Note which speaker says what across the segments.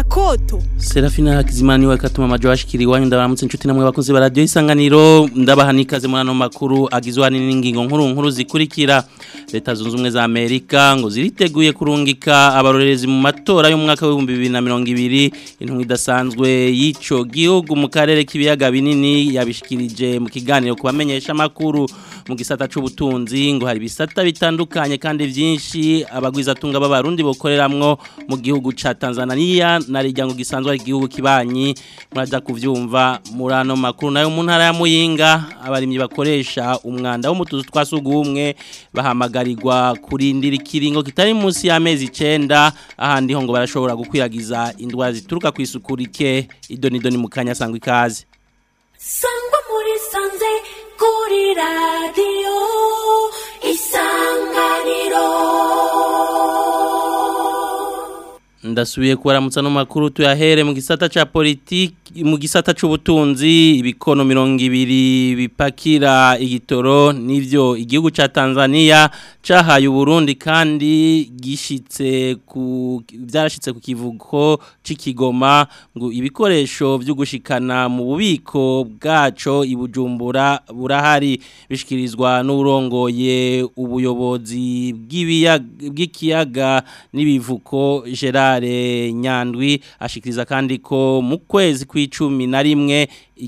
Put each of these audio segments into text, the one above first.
Speaker 1: koto
Speaker 2: Serafina Hakizimana niwe katuma amajo ashikiri wanyu ndabaramutse inshuti namwe bakunze ba radio isanganiro ndabaha nikaze muri ano makuru agizwe n'ingingo nkuru nkuru zikurikira leta zunze ubumwe za Amerika ngo ziriteguye kurungika abarorerezi mu matora y'umwaka wa 2020 intumwa idasanzwe y'ico gihugu mu karere k'ibiyaga binini yabishikirije mu kiganiro kubamenyesha makuru mu gisata c'ubutunzi ngo hari bisata bitandukanye kandi vyinshi abagwiza tunga b'abarundi bokoreramwo mu gihugu ca Tanzania na rijyango gisanzwe ari igihugu kibanyi muraza kuvyumva muri ano makuru nayo mu ntara ya Muyinga abarimyi bakoresha umwanda wo mutuzu twasugumwe bahamagarirwa kurindira ikiringo kitari munsi y'amezi 9 ahandi ho ngo barashobora gukwiragiza indwara zituruka ku isukurike idoni doni mukanya sangwa ikaze
Speaker 3: sangwa muri sanze kuri radio isanganiro
Speaker 2: ndasubiye kubaramutsa no makuru tuyahere mu gisata ca politiki mu gisata c'ubutunzi ibikono mirongo ibiri bipakira igitoro nivyo igihugu ca Tanzania cahaye Burundi kandi gishitse ku byarashitse ku kivuko c'ikigoma ngo ibikoresho byo gushikana mu bubiko bwaco ibujumbura burahari bishikirizwa n'urongoye ubuyobozi bw'ikiyaga n'ibivuko Gerard Nyandwi ashikiriza kandi ko mu kwezi kw'icumi na rimwe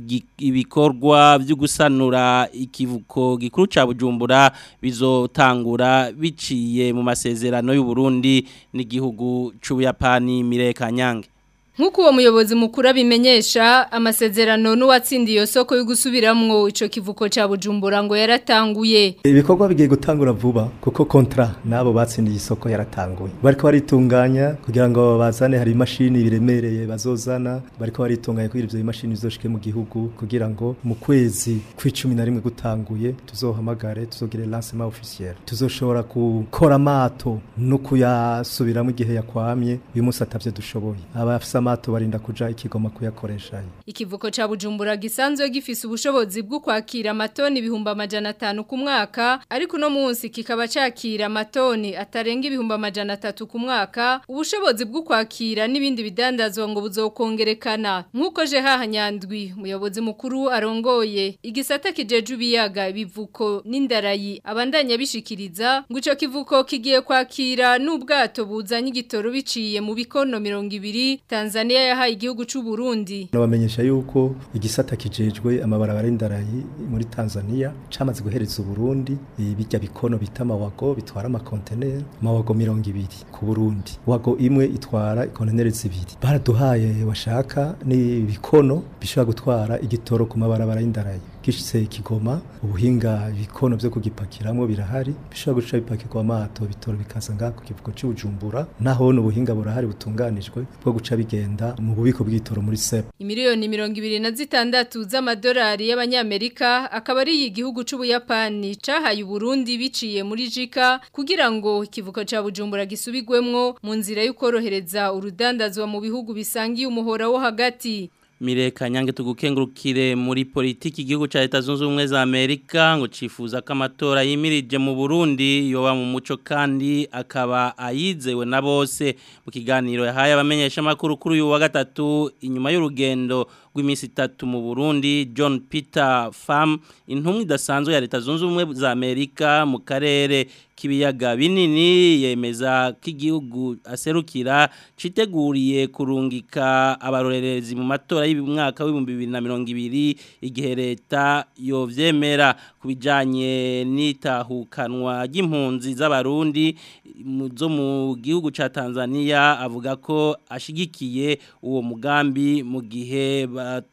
Speaker 2: ibikorwa byo gusanura ikivuko gikuru ca Bujumbura bizotangura biciye mu masezerano y'u Burundi n'igihugu c'Ubuyapani Mireka Nyange
Speaker 4: Nkuko uwo muyobozi mukuru abimenyesha amasezerano n'uwatsindiye iyo soko yo gusubiramwo ico kivuko ca Bujumbura ngo yaratanguye.
Speaker 5: Ibikorwa bigiye gutangura vuba kuko kontra nabo batsindiye isoko yaratanguye. Bariko baritunganya kugira ngo bazane hari imashini biremereye bazozana bariko baritunganya kugira ivyo imashini bizoshike mu gihugu kugira ngo mu kwezi kw'icumi na rimwe gutanguye tuzohamagare tuzogire lancement officiel. Tuzoshobora gukora amato no kuyasubiramo igihe yakwamye uyu munsi atavyo dushoboye. Abafisa amato barinda kuja ikigoma kuyakoresha
Speaker 4: ikivuko ca Bujumbura gisanzwe gifise ubushobozi bwo kwakira amatoni ibihumbi amajana atanu ku mwaka ariko no munsi kikaba cakira amatoni atarenga ibihumbi amajana atatu ku mwaka ubushobozi bwo kwakira n'ibindi bidandazwa ngo buzokongerekana nk'uko je hahanyandwi umuyobozi mukuru arongoye igisata kijeje ibiyaga ibivuko n'indarayi abandanya bishikiriza ngo ico kivuko kigiye kwakira n'ubwato buzanye igitoro biciye mu bikono mirongo ibiri Tanzania yahaye igihugu c'u Burundi.
Speaker 5: Nabamenyesha yuko igisata kijejwe amabarabara y'indarayi muri Tanzania camaze guhereza u Burundi bijya bikono bita mawago bitwara ama container mawago 200 ku Burundi. Wago imwe itwara container zibiri. Baraduhaye washaka ni bikono bishobora gutwara igitoro ku mabarabara y'indarayi. gishitse kigoma ubuhinga bikono byo kugipakiramwo birahari bishobora guca bipakirwa amato bitoro bikaza ngaho ku kivuko cy'ubujumbura naho n'ubuhinga burahari butunganijwe bwo guca bigenda mu bubiko bw'itoro muri SEP
Speaker 4: imiliyoni mirongo ibiri na zitandatu z'amadolari y'abanyamerika akaba ari igihugu c'ubuyapani cahaye Burundi biciye muri jika kugira ngo ikivuko ca Bujumbura gisubigwemwo mu nzira y'ukorohereza urudandazwa mu bihugu bisangiye umuhora wo hagati
Speaker 2: Mireka nyange tugukengurukire muri politiki igihugu ca Leta Zunze Ubumwe za Amerika ngo cifuza ko amatora yimirije mu Burundi yoba mu muco kandi akaba ayizewe na bose mu kiganiro yahaye abamenyesha makuru kuri uyu wa gatatu inyuma y'urugendo rw'iminsi itatu mu Burundi John Peter Pham intumwa idasanzwe ya Leta Zunze Ubumwe za Amerika mu karere kibiyaga binini yemeza ko igihugu aserukira citeguriye kurungika abarorerezi mu matora y'umwaka w'ibihumbi bibiri na mirongo ibiri igihe leta yovyemera ku bijanye n'itahukanwa ry'impunzi z'abarundi zo mu gihugu ca Tanzania avuga ko ashigikiye uwo mugambi mu gihe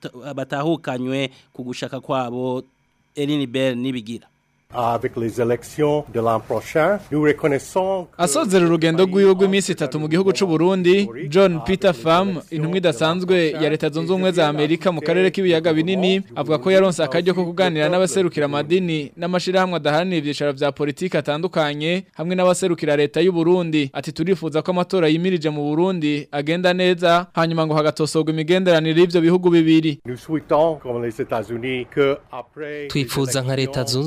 Speaker 2: batahukanywe ku gushaka kwabo Eline Bell nibigira
Speaker 6: Avec les élections de l'an prochain, nous reconnaissons que
Speaker 7: Asozera urugendo rw'iwe rw'iminsi itatu mu gihugu c'u Burundi, John Peter Pham, intumwa idasanzwe ya Leta Zunze Ubumwe za Amerika mu karere k'ibiyaga binini, avuga ko yaronse akaryo ko kuganira n'abaserukira amadini n'amashirahamwe adaharanira ivyicaro vya politiki atandukanye hamwe n'abaserukira leta y'u Burundi. Ati turifuza ko amatora yimirije mu Burundi agenda neza, hanyuma ngo hagatosorwa imigenderanire y'ivyo bihugu bibiri.
Speaker 6: nous souhaitons, comme les États-Unis, que après les
Speaker 8: twifuza nka leta
Speaker 6: élections,
Speaker 8: zunze ubumwe za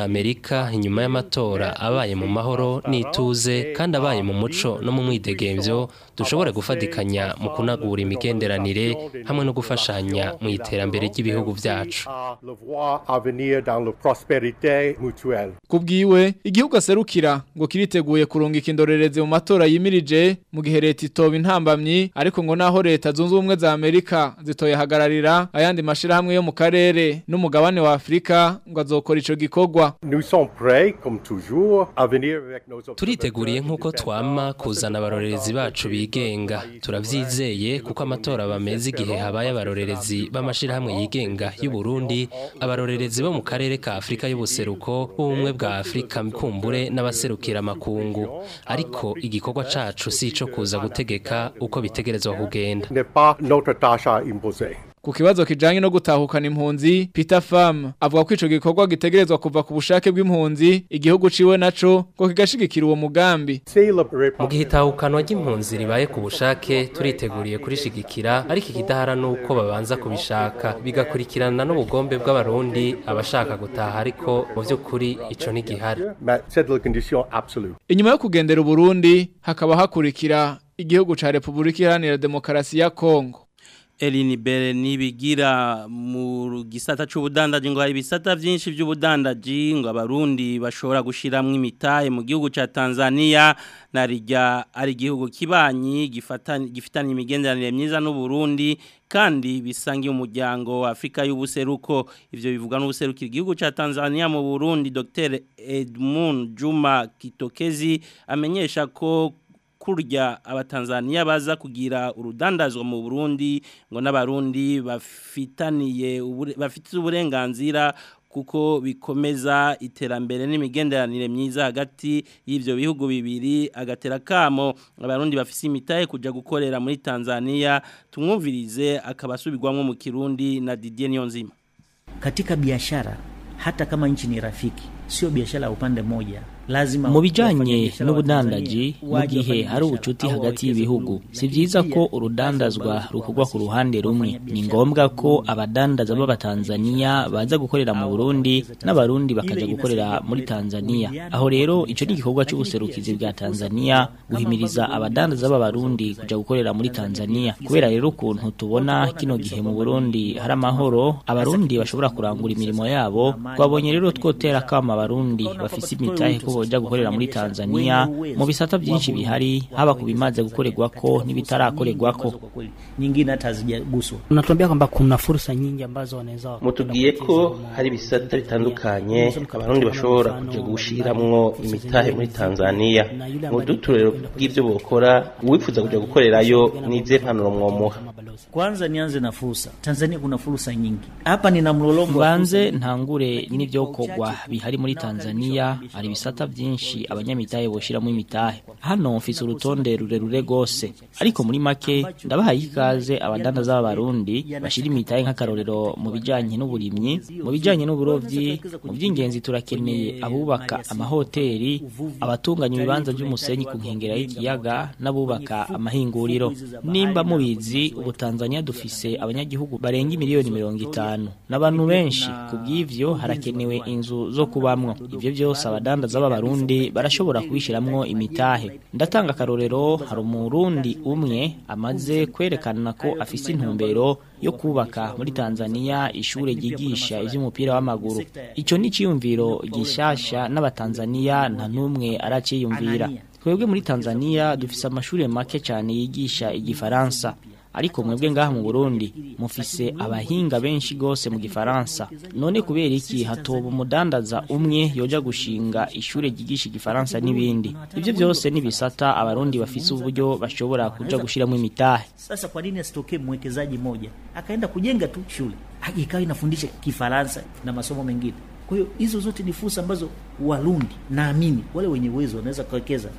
Speaker 1: Amerika inyuma y'amatora abaye mu mahoro n'ituze kandi abaye mu muco no mu mwidegemvyo dushobore gufatikanya mu kunagura imigenderanire hamwe no gufashanya mu iterambere ry'ibihugu vyacu
Speaker 6: le voir à venir dans la prospérité mutuelle.
Speaker 7: Kubwiwe igihugu aserukira ngo kiriteguye kurungika indorerezi mu matora yimirije mu gihe leta itoba intambamyi ariko ngo naho leta zunze ubumwe za Amerika zitoye hagararira ayandi mashirahamwe yo mu karere n'umugabane wa Afrika ngo azokora ico gikorwa
Speaker 6: Nous sommes prêts, comme toujours, à venir avec nos
Speaker 1: turiteguriye nk'uko twama kuzana abarorerezi bacu bigenga turavyizeye kuko amatora bameze igihe habaye abarorerezi b'amashirahamwe yigenga y'u Burundi abarorerezi bo mu karere ka Afrika y'ubuseruko b'ubumwe bwa Afrika kumbure n'abaserukira makungu ariko igikorwa cacu si ico kuza gutegeka uko bitegerezwa kugenda
Speaker 6: n'est pas notre tâche à imposer.
Speaker 7: Ku kibazo kijanye no gutahukana impunzi Peter Pham avuga ko ico gikorwa gitegerezwa kuva ku bushake bw'impunzi igihugu ciwe naco ngo kigashigikira uwo mugambi
Speaker 1: mu gihe itahukanwa ry'impunzi ribaye ku bushake turiteguriye kurishigikira ariko ikidahara nuko babanza kubishaka bigakurikirana n'ubugombe bw'abarundi abashaka gutaha ariko mu vy'ukuri ico ntigihari
Speaker 6: Mais c'est la condition absolue.
Speaker 7: Inyuma yo kugendera Burundi hakaba hakurikira igihugu ca Republika Iharanira Demokarasi ya Kongo
Speaker 2: Elini Bere nibigira mu gisata c'ubudandaji ngo hari ibisata vyinshi vy'ubudandaji ngo abarundi bashobora gushiramwe imitahe mu gihugu ca Tanzania narijya ari igihugu kibanyi gifatanye gifitanye imigenderanire myiza n'u Burundi kandi bisangiye umuryango wa Afrika y'ubuseruko ivyo bivuga n'ubuserukira igihugu ca Tanzania mu Burundi Dr Edmund Juma Kitokezi amenyesha ko kurya abatanzania baza kugira urudandazwa mu Burundi ngo n'abarundi bafitaniye bafite uburenganzira kuko bikomeza iterambere n'imigenderanire myiza hagati y'ivyo bihugu bibiri agatera kamo abarundi bafise imitahe kuja gukorera muri Tanzania tumwumvirize akabasubirwamwo mu Kirundi na Didier Niyonzima
Speaker 8: katika biashara hata kama nchi ni rafiki sio biashara ya upande mmoja lazima
Speaker 9: mu bijanye n'ubudandaji mu gihe hari ubucuti hagati y'ibihugu si byiza ko urudandazwa rukorwa ku ruhande rumwe ni ngombwa ko abadandaza b'abatanzania baza gukorera mu burundi n'abarundi bakaja gukorera muri tanzania aho rero ico ni igikorwa c'ubuserukizi bwa tanzania guhimiriza abadandaza b'abarundi kuja gukorera muri tanzania kubera rero ukuntu tubona kino gihe mu burundi hari amahoro abarundi bashobora kurangura imirimo yabo twabonye rero twotera kama abarundi bafise imitahe ko boja gukorera muri Tanzania mu bisata byinshi bihari haba kubimaze gukorerwako n'ibitarakorerwako
Speaker 8: nyingine hata hazijaguswa
Speaker 10: unatuambia kwamba kuna fursa nyingi ambazo wanaweza
Speaker 11: mutubwiye ko hari ibisata bitandukanye abarundi bashobora kuja gushiramwo imitahe muri Tanzania mu duturero bw'ivyo bokora uwifuza kuja gukorerayo n'izihe mpanuro mwomuha
Speaker 8: kwanza nianze na fursa Tanzania kuna fursa nyingi hapa nina mlolongo
Speaker 9: banze ntangure n'ivyokorwa bihari muri Tanzania hari ibisata byinshi abanyamitahe boshiramo imitahe hano mfise urutonde rurerure gose ariko muri make ndabahaye ikaze abadandaza b'abarundi bashira imitahe nk'akarorero mu bijanye n'uburimyi mu bijanye n'uburovyi mu by'ingenzi turakeneye abubaka amahoteli abatunganya ibibanza by'umusenyi ku nkengera y'ikiyaga n'abubaka amahinguriro nimba mubizi ubu Tanzania dufise abanyagihugu barenga miliyoni mirongo itanu n'abantu benshi kubw'ivyo harakenewe inzu zo kubamwo ivyo byose abadandaza b'abarundi barashobora kubishiramwo imitahe ndatanga akarorero hari umurundi umwe amaze kwerekana ko afise intumbero yo kubaka muri Tanzania ishure ryigisha ivy'umupira w'amaguru ico ni ciyumviro gishasha n'abatanzania nta numwe araciyumvira twebwe muri Tanzania dufise amashure make cyane yigisha igifaransa ariko mwebwe ngaha mu Burundi mufise abahinga benshi gose mu gifaransa none kubera iki hatoba umudandaza umwe yoja gushinga ishure ryigisha igifaransa n'ibindi ivyo byose nibisata abarundi bafise uburyo bashobora kuja gushiramo imitahe
Speaker 8: sasa kwa nini asitokee mwekezaji mmoja akaenda kujenga tu shule ikawa inafundisha kifaransa na masomo mengine kwa hiyo hizo zote ni fursa ambazo warundi naamini wale wenye uwezo wanaweza kuwekeza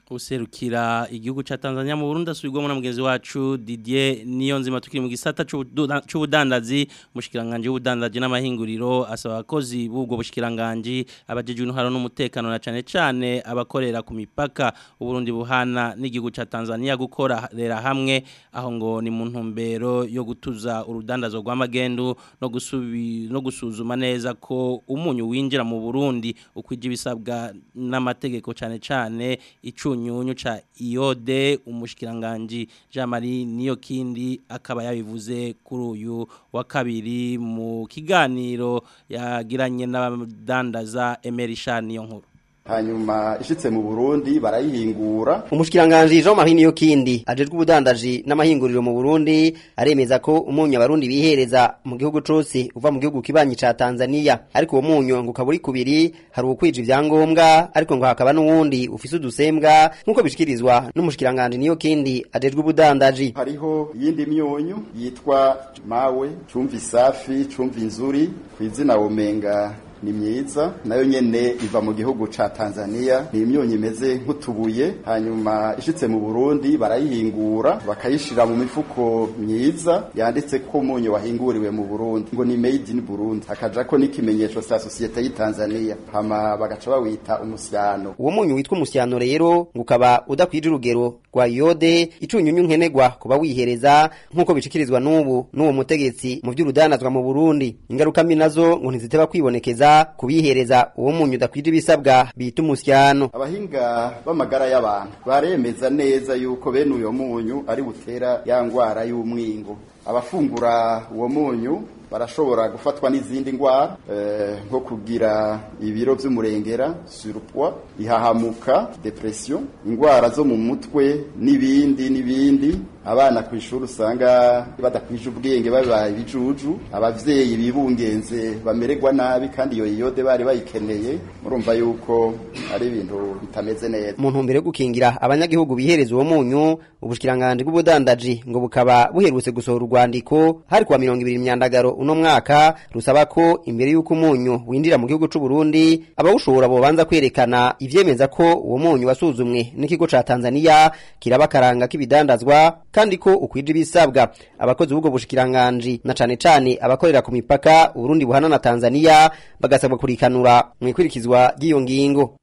Speaker 2: userukira igihugu ca Tanzania mu Burundi asubirwamo na mugenzi wacu Didier Niyonzima tukiri mu gisata c'ubudandazi mushikiranganje w'ubudandaji n'amahinguriro asaba abakozi b'ubwo bushikiranganje abajeje intwaro n'umutekano na cane cane abakorera ku mipaka uburundi buhana n'igihugu ca Tanzania gukorera hamwe aho ngo ni mu ntumbero yo gutuza urudandazo rw'amagendu no gusubi no gusuzuma neza ko umunyu winjira mu Burundi ukwije ibisabwa n'amategeko cane cane icu nyunyu cha iode umushikiranganje Jean Marie niyo kindi akaba yabivuze kuri uyu wa kabiri mu kiganiro yagiranye n'abadandaza Emerisha niyo nkuru
Speaker 12: hanyuma ishitse mu Burundi barayihingura
Speaker 13: umushikiranganje Jean Marie niyo kindi ajejwe ubudandaji n'amahinguriro mu Burundi aremeza ko umunyu abarundi bihereza mu gihugu cose uva mu gihugu kibanyi ca Tanzania ariko uwo munyu ngo kaburi kubiri hari ukwije ivyangombwa ariko ngo hakaba n'uwundi ufise udusembwa nkuko bishikirizwa n'umushikiranganje niyo kindi ajejwe ubudandaji
Speaker 12: hariho yindi myunyu yitwa mawe cumvi safi cumvi nzuri kwizina womenga ni myiza nayo nyene iva mu gihugu ca Tanzania ni imyonyi imeze nk'utubuye hanyuma ishitse mu Burundi barayihingura bakayishira mu mifuko myiza yanditse ko umunyu wahinguriwe mu Burundi ngo ni made in Burundi hakaja ko n'ikimenyetso sa societe y'i Tanzania hama bagaca bawita umusyano
Speaker 13: uwo munyu witwa umusyano rero ngo ukaba udakwije urugero rwa iode icunyunyu nkenegwa kuba wihereza nk'uko bishikirizwa n'ubu n'uwo mutegetsi mu by'urudanazwa mu Burundi ingaruka mbi nazo ngo ntiziteba kwibonekeza kubihereza uwo munyu udakwije ibisabwa bita umusyano
Speaker 12: abahinga b'amagara y'abantu baremeza neza yuko bene uyo munyu ari butera ya ngwara y'umwingo abafungura uwo munyu barashobora gufatwa n'izindi ndwara nko kugira ibiro by'umurengera surpoids ihahamuka depression indwara zo mu mutwe n'ibindi n'ibindi abana ku ishuri usanga badakwije ubwenge babaye ibijuju abavyeyi bibungenze bamererwa nabi kandi iyo yode bari bayikeneye murumva yuko ari ibintu bitameze neza
Speaker 13: mu ntumbero yo gukingira abanyagihugu bihereza uwo munyu ubushikiranganje bw'ubudandaji ngo bukaba buherutse gusohora urwandiko hari kuwa mirongo ibiri myandagaro uno mwaka rusaba ko imbere y'uko umunyu winjira mu gihugu c'u Burundi abawushobora bobanza kwerekana ivyemeza ko uwo munyu wasuzumwe n'ikigo ca Tanzania kiraba karanga k'ibidandazwa kandi ko ukwije ibisabwa abakozi b'ubwo bushikiranganje na cane cane abakorera ku mipaka Burundi buhana na Tanzania bagasabwa kurikanura mu ikurikizwa ry'iyo ngingo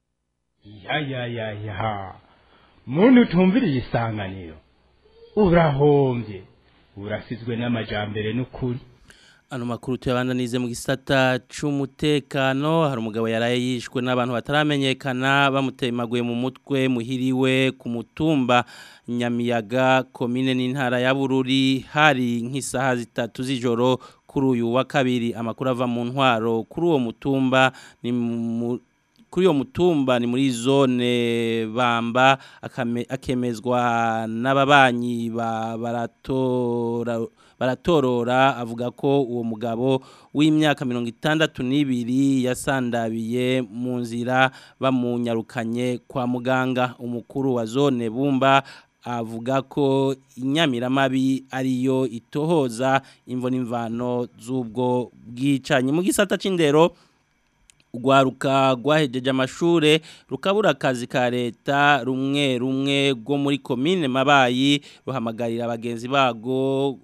Speaker 14: ya ya ya ya muntu utumviriye isanganiro urahombye urasizwe n'amajambere n'ukuri
Speaker 2: ano makuru tuyabandanize mu gisata c'umutekano hari umugabo yaraye yishwe n'abantu bataramenyekana bamutemaguye mu mutwe muhiriwe ku mutumba Nyamiyaga komine n'intara ya Bururi hari nk'isaha zitatu z'ijoro kuri uyu wa kabiri amakuru ava mu ntwaro kuri uwo mutumba ni mu kuri uwo mutumba ni muri zone bamba akemezwa n'ababanyi baratora baratorora avuga ko uwo mugabo w'imyaka mirongo itandatu n'ibiri yasandabiye mu nzira bamunyarukanye kwa muganga umukuru wa zone bumba avuga ko inyamiramabi ariyo itohoza imvo n'imvano z'ubwo bwicanyi mu gisata c'indero urwaruka rwahejeje amashure rukabura akazi ka leta rumwe rumwe rwo muri komine mabayi ruhamagarira abagenzi bago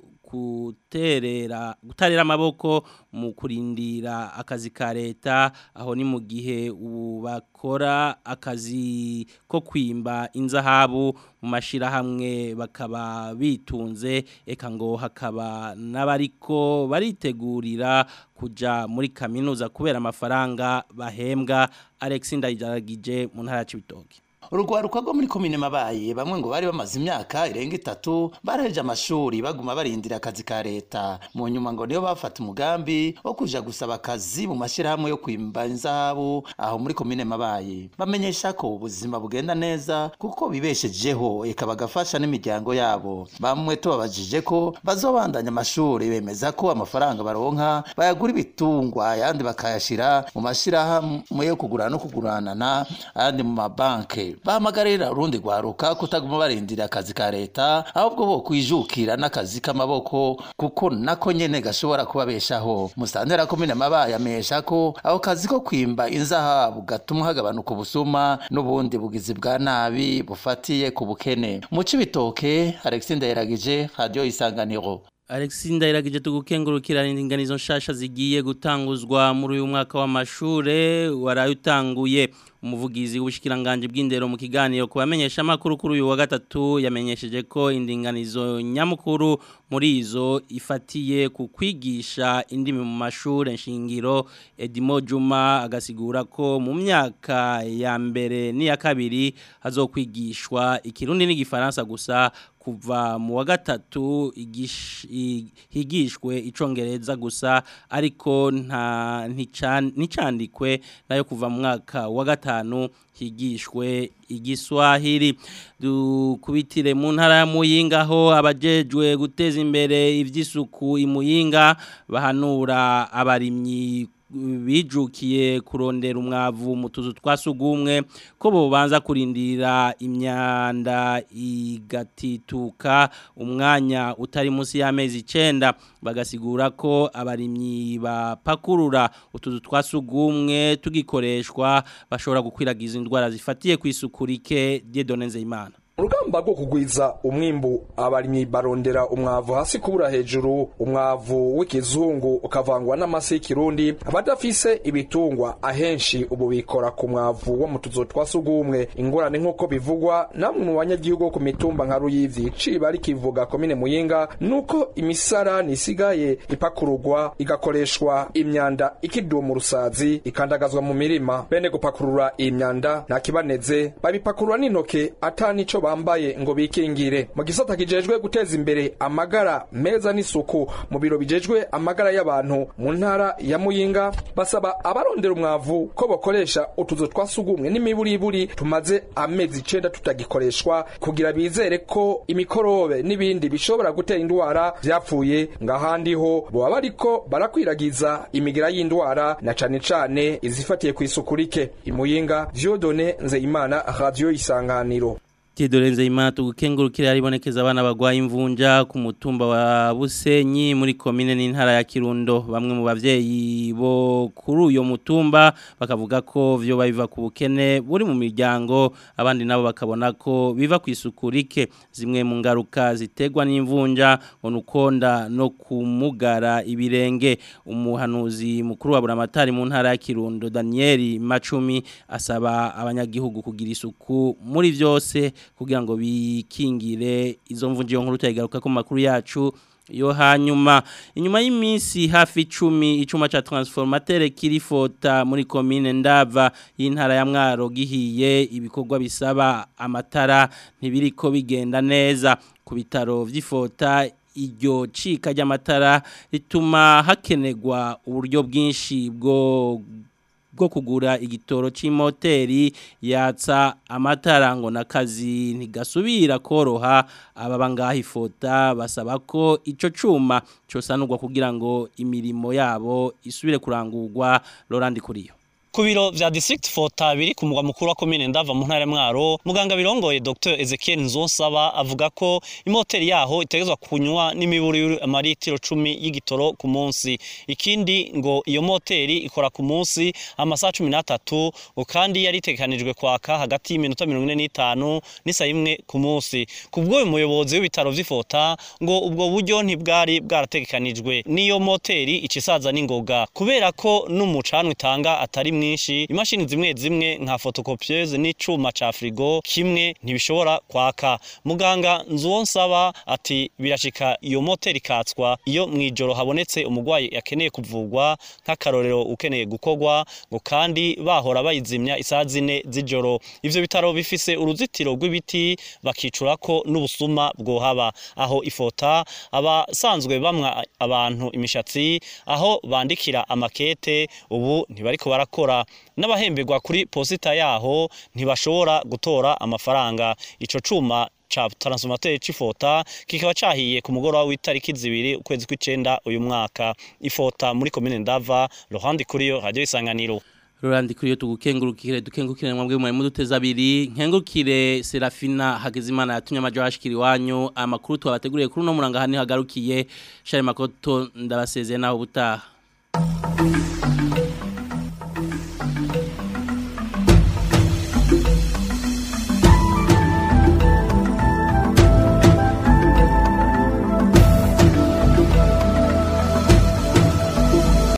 Speaker 2: guterera gutarera amaboko mu kurindira akazi ka leta aho ni mu gihe ubu bakora akazi ko kwimba inzahabu mu mashirahamwe bakaba bitunze eka ngo hakaba n'abariko baritegurira kuja muri kaminuza kubera amafaranga bahembwa Alex Ndayijaragije mu ntara ya Cibitoke
Speaker 15: urugwaruka rwo muri komine mabaye bamwe ngo bari bamaze imyaka irenga itatu baraheje amashuri baguma barindira akazi ka leta mu nyuma ngo niyo bafata umugambi wo kuja gusaba akazi mu mashyirahamwe yo kwimba inzahabu aho muri komine mabaye bamenyesha ko ubuzima bugenda neza kuko bibeshejeho eka bagafasha n'imiryango yabo bamwe tubabajije ko bazobandanya amashuri bemeza ko amafaranga baronka bayagura ibitungwa ayandi bakayashira mu mashyirahamwe yo kugurana no kuguranana ayandi mu mabanki bahamagarira urundi rwaruka kutaguma barindira akazi ka leta ahubwo bo kwijukira n'akazi k'amaboko kuko nako nyene gashobora kubabeshaho musantera komine mabaye amesha ko ako kazi ko kwimba inzahabu gatuma hagabanuka ubusuma n'ubundi bugizi bwa nabi bufatiye ku bukene mu cibitoke Alexis Ndayiragije radio isanganiro
Speaker 2: Alexis Ndayiragije tugukengurukira indinganizo nshasha zigiye gutanguzwa muri uyu mwaka w'amashure warayutanguye umuvugizi w'ubushikiranganje bw'indero mu kiganiro kubamenyesha makuru kuri uyu wa gatatu yamenyesheje ko indinganizo nyamukuru muri izo ifatiye ku kwigisha indimi mu mashure nshingiro Edimo Juma agasigura ko mu myaka ya mbere n'iya kabiri hazokwigishwa ikirundi n'igifaransa gusa kuva mu wa gatatu higishwe icongereza gusa ariko nta nticandikwe nayo kuva mu mwaka wa gatanu higishwe igiswahili dukubitire mu ntara ya muyinga aho abajejwe guteza imbere ivy'isuku imuyinga bahanura abarimyi bijukiye kurondera umwavu mu tuzu twasugumwe ko bobanza kurindira imyanda igatituka umwanya utari munsi y'amezi icenda bagasigura ko abarimyi bapakurura utuzu twasugumwe tugikoreshwa bashobora gukwiragiza indwara zifatiye ku isuku rike Dieudonne Nzeyimana
Speaker 16: urugamba rwo kugwiza umwimbu abarimyi barondera umwavu hasi kubura hejuru umwavu w'ikizungu ukavangwa n'amase y'ikirundi abadafise ibitungwa ahenshi ubu bikora ku mwavu wo mu tuzu twa sugumwe ingorane nk'uko bivugwa namwe mu banyagihugu ku mitumba nka ruyivyi ciba rikivuga komine muyinga nuko imisarani isigaye ipakururwa igakoreshwa imyanda ikiduma mu rusazi ikandagazwa mu mirima bene gupakurura iyi myanda nta kibaneze babipakurura n'intoke ata nico bambaye ngo bikingire mu gisata kijejwe guteza imbere amagara meza n'isuku mu biro bijejwe amagara y'abantu mu ntara ya muyinga basaba abarondera umwavu ko bakoresha utuzu twa sugumwe n'imiburiburi tumaze amezi icenda tutagikoreshwa kugira bizere ko imikorobe n'ibindi bishobora gutera indwara vyapfuye ngahandi ho boba bariko barakwiragiza imigira y'indwara na cane cane izifatiye ku isuku rike imuyinga vyodone nzeyimana radio isanganiro
Speaker 2: Tidorenze imana tugukengurukira yaribonekeza abana bagwaye imvunja ku mutumba wa Busenyi muri komine n'intara ya Kirundo bamwe mu bavyeyi bo kuri uyo mutumba bakavuga ko vyo babiva ku bukene buri mu miryango abandi nabo bakabona ko biva ku isuku rike zimwe mu ngaruka zitegwa n'imvunja onukonda no kumugara ibirenge umuhanuzi mukuru wa buramatari mu ntara ya Kirundo Daniel Macumi asaba abanyagihugu kugira isuku muri vyose kugira ngo bikingire izo mvunji yo nkuru tayigaruka ku makuru yacu yo hanyuma inyuma y'iminsi hafi 10 icuma ca transformateur kirifota muri commune ndava y'intara ya mwaro gihiye ibikorwa bisaba amatara ntibiriko bigenda neza ku bitaro vy'ifota iryo cika ry'amatara rituma hakenegwa uburyo bwinshi bwo bwo kugura igitoro c'imoteri yatsa amatara ngo nakazi ntigasubira koroha ababa ngaho ifota basaba ko ico cuma cosanurwa kugira ngo imirimo yabo isubire kurangurwa Laurent Kuriyo
Speaker 17: ku biro vya district fota biri ku mugwa mukuru wa komine ndava mu ntara mwaro muganga birongoye Dr Ezekiel Nzonsaba avuga ko imoteri yaho itegezwa kunywa n'imiburi amaritiro 10 y'igitoro ku munsi ikindi ngo iyo moteri ikora ku munsi amasaha 13 kandi yari itekanijwe kwaka hagati y'iminota 45 n'isa imwe ku munsi kubwo uyu muyobozi w'ibitaro vy'ifota ngo ubwo buryo ntibwari bwarategekanijwe niyo moteri icisaza n'ingoga kubera ko n'umucanwa itanga atari mwinshi imashini zimwe zimwe nka photocopieuse n'icuma ca frigo kimwe ntibishobora kwaka muganga nzuwonsaba ati birashika iyo moteri ikatswa iyo mwijoro habonetse umugwayi yakeneye kuvugwa nk'akarorero ukeneye gukogwa ngo kandi bahora bayizimya isaha zine z'ijoro ivyo bitaro bifise uruzitiro rw'ibiti bakicurako n'ubusuma bwohaba aho ifota abasanzwe bamwa abantu imishatsi aho bandikira amakete ubu ntibariko barakora n'abahemberwa kuri posita yaho ntibashobora gutora amafaranga ico cuma cha transformateur c'ifota kikaba cahiye ku mugoroba w'itariki zibiri ukwezi kw'icenda uyu mwaka ifota muri commune ndava Laurent Kuriyo radio isanganiro
Speaker 2: Rurandi kuri yo tugukengurukire dukengurukire mwambwe mu muduteza abiri nkengurukire Serafina Hagezimana yatumye amajo hashikira iwanyu amakuru twabateguriye kuri no muranga hani hagarukiye Shari Makoto ndabasezeye naho butaha